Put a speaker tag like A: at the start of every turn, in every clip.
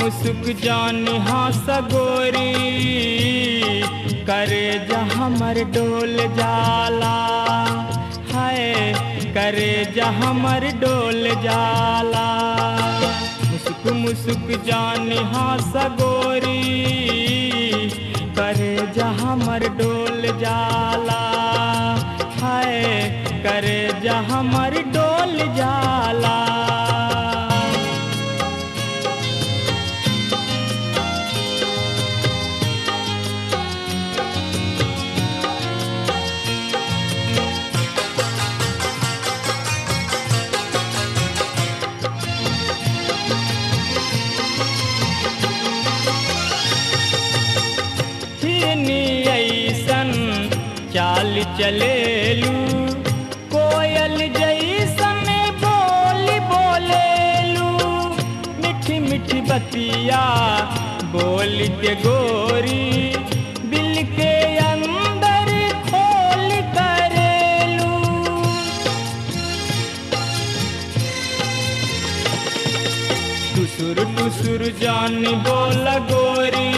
A: मुसुक जानी हास गोरी करे जा हमर डोल जाला हाय करे जा हमर डोल जाला मुसुक मुसुक जानी हास गोरी करे जा हमर डोल जाला हाय करे जा हमर डोल जाला हिरनी ऐसन चाल चलेलू कोयल जैसन बोली बोलेलू मिठी मिठी बतिया बोल के गोरी दिल के अंदर खोल करेलू टुसुर टुसुर जान बोल गोरी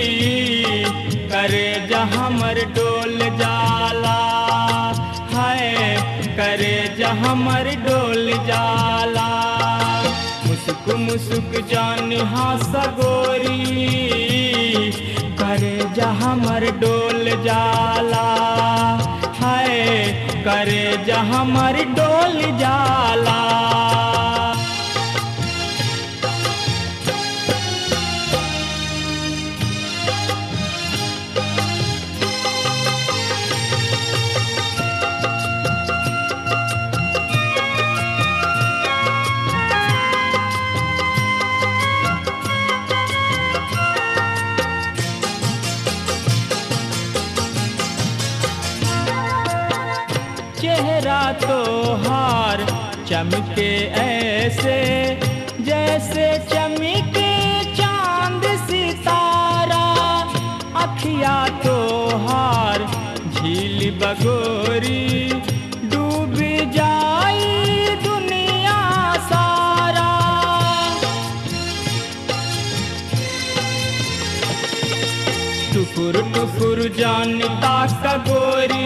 A: करे जा हमर डोल जाला हाय करे जा हमर डोल जाला मुसुक मुसुक जान हास गोरी करे जा हमर डोल जाला हाय करे जा हमर डोल जाला चेहरा तो हार चमके ऐसे जैसे चमके चांद सितारा अखिया तो हार झील बगोरी डूब जाई दुनिया सारा टुकुर टुकुर जानता का गोरी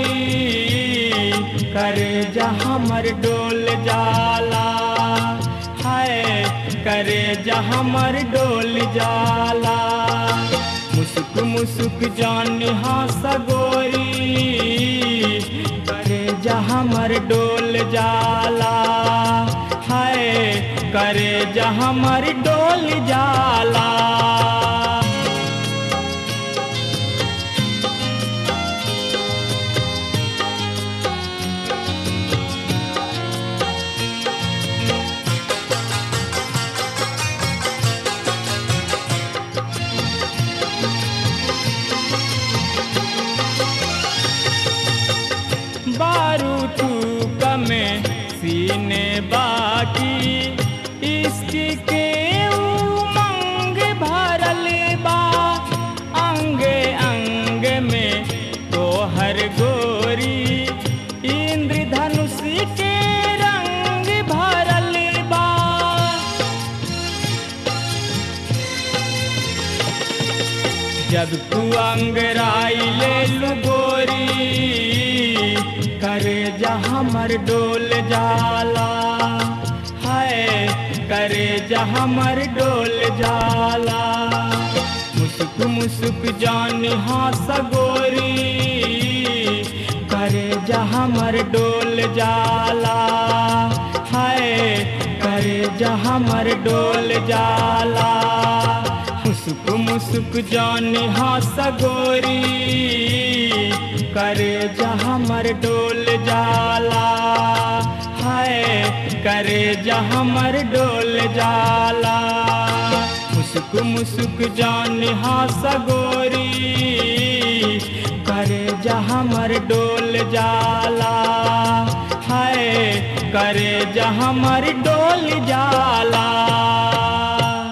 A: करे जा हमर डोल जाला हाय करे जा हमर डोल जाला मुसुक मुसुक जान हास गोरी करे जा हमर डोल जाला हाय करे जा हमर डोल जाला बारू तू कमे सीने बाकी इश्क के उमंग भरल बा अंगे अंग में तो हर गोरी इंद्रधनुष के रंग भरल बा जब तू अंगराई ले लू गोरी करे जा हमर डोल जाला हाय करे जा हमर डोल जाला मुसुक मुसुक जान हास गोरी करे जा हमर डोल जाला हाय करे जा हमर डोल जाला मुसुक मुसुक जान हास गोरी करे जा हमर डोल जाला हाय करे जा हमर डोल जाला मुसुक मुसुक जान हास गोरी करे जा हमर डोल जाला हाय करे जा हमर डोल जाला